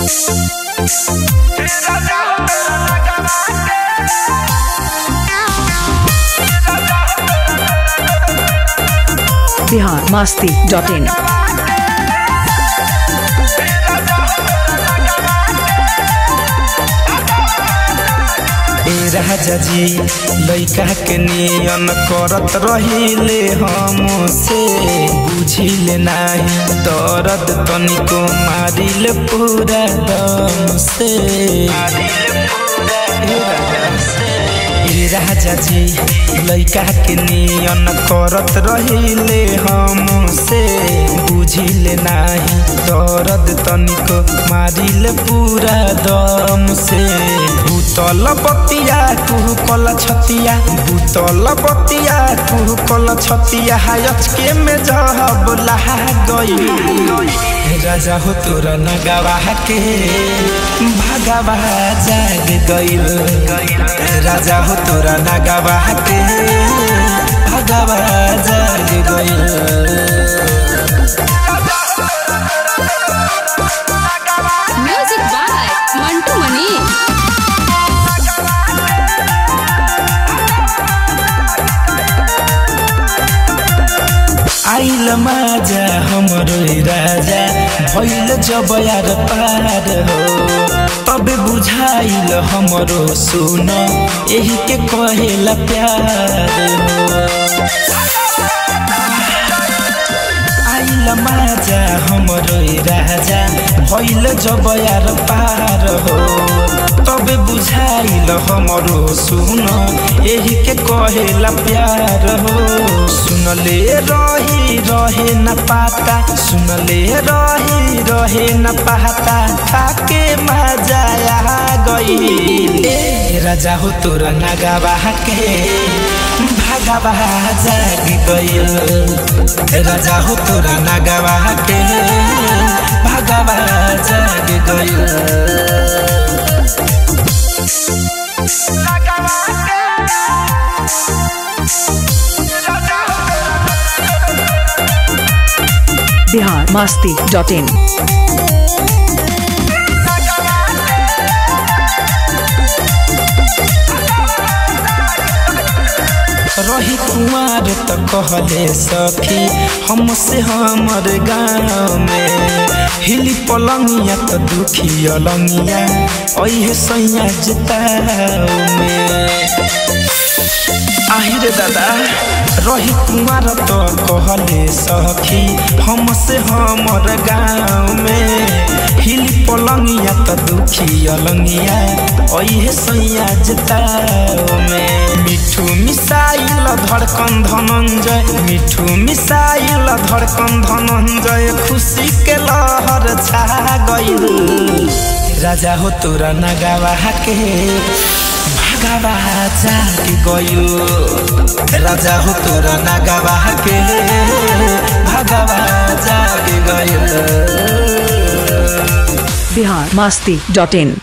Bihar Masti dot in ए राजा जी लइका के नियन करत रहिले हमसे बुझिले नाही दर्द तनिको मारिल पूरा दम से ए राजा जी लइका के नियन करत रहिले हमसे बुझिले नाही दर्द तनिको मारिल पूरा दम से भूतल बतिया कुहू कल छतिया भूतल बतिया कुहू कल छतिया अचके में जहब लहा गई राजा हो तोरा नगवा के भगवा जाग गईल राजा हो तोरा नगवा के भगवा जाग गईल म्यूजिक बाय मंटू मनी आइल माजा हमरो राजा भइल जब यार पार हो तबे बुझाइल हमरो सुन एही के कहेला प्यार हो आइल माजा हमरो राजा भइल जब यार पार हो तबे बुझाइल हमरो सुन एही के कहेला प्यार हो सुनले रही रहे न पाता सुनले रही रहे न पाता खाके मजा आ गई ए राजा हो तोरा नगावा के भगवा जाग गईल राजा हो तोरा नगवा के भगवा जाग गईल बिहार मास्ती डॉट इन रही कुमार त कहले सखी हमसे हमर गाँव में हिली पलंगिया त दुखी अलंगिया ऐहे सैया जताओ में আহিरे दादा रही कुमार त कहले सखी हमसे हमर गाँव में हिली पलंगिया त दुखी अलंगिया ऐहे सैया जताओ में मिठू मिसाइल धड़कन धनंजय मिठू मिसाइल धड़कन धनंजय खुशी के लहर छा गईल राजा हो तोरा नगावा के भगवा जाग गयो राजा हो तोरा नगवा के भगवा जाग गयो बिहार मास्ती डॉट इन